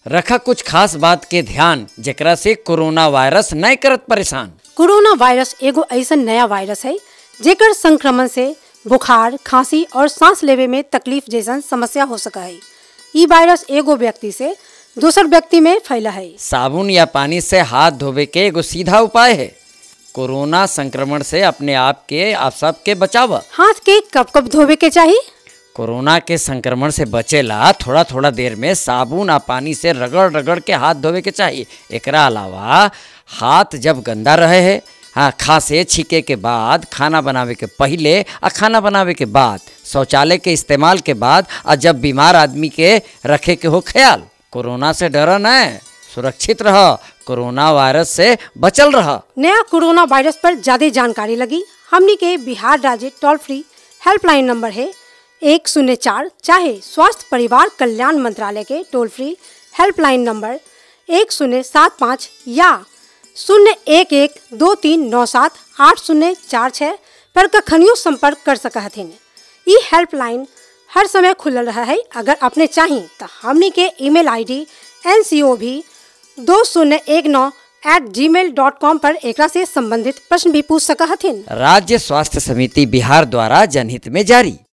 रखा कुछ खास बात के ध्यान जेकरा से कोरोना वायरस नहीं करत परेशान कोरोना वायरस एगो ऐसन नया वायरस है जेकर संक्रमण से बुखार खांसी और सांस लेवे में तकलीफ जैसन समस्या हो सका है ई वायरस एगो व्यक्ति से दूसर व्यक्ति में फैला है साबुन या पानी से हाथ धोवे के एगो सीधा उपाय है कोरोना संक्रमण से अपने आप के आप सब के बचाव हाथ के कब कब धोवे के चाहिए कोरोना के संक्रमण से बचेला थोड़ा थोड़ा देर में साबुन आ पानी से रगड़ रगड़ के हाथ धोवे के चाहिए एकरा अलावा हाथ जब गंदा रहे है हाँ खांसे छीके के बाद खाना बनावे के पहले आ खाना बनावे के बाद शौचालय के इस्तेमाल के बाद आ जब बीमार आदमी के रखे के हो ख्याल कोरोना से डर न सुरक्षित रह कोरोना वायरस से बचल रह नया कोरोना वायरस पर ज्यादा जानकारी लगी हमनी के बिहार राज्य टोल फ्री हेल्पलाइन नंबर है एक शून्य चार चाहे स्वास्थ्य परिवार कल्याण मंत्रालय के टोल फ्री हेल्पलाइन नंबर एक शून्य सात पाँच या शून्य एक एक दो तीन नौ सात आठ शून्य चार छः पर कखनियों संपर्क कर सका हथिन ई हेल्पलाइन हर समय खुलल रहा है अगर अपने चाही तो हमनी के email ID N C O भी दो शून्य एक नौ एट जी मेल डॉट कॉम पर एकरा से संबंधित प्रश्न भी पूछ सका हथिन राज्य स्वास्थ्य समिति बिहार द्वारा जनहित में जारी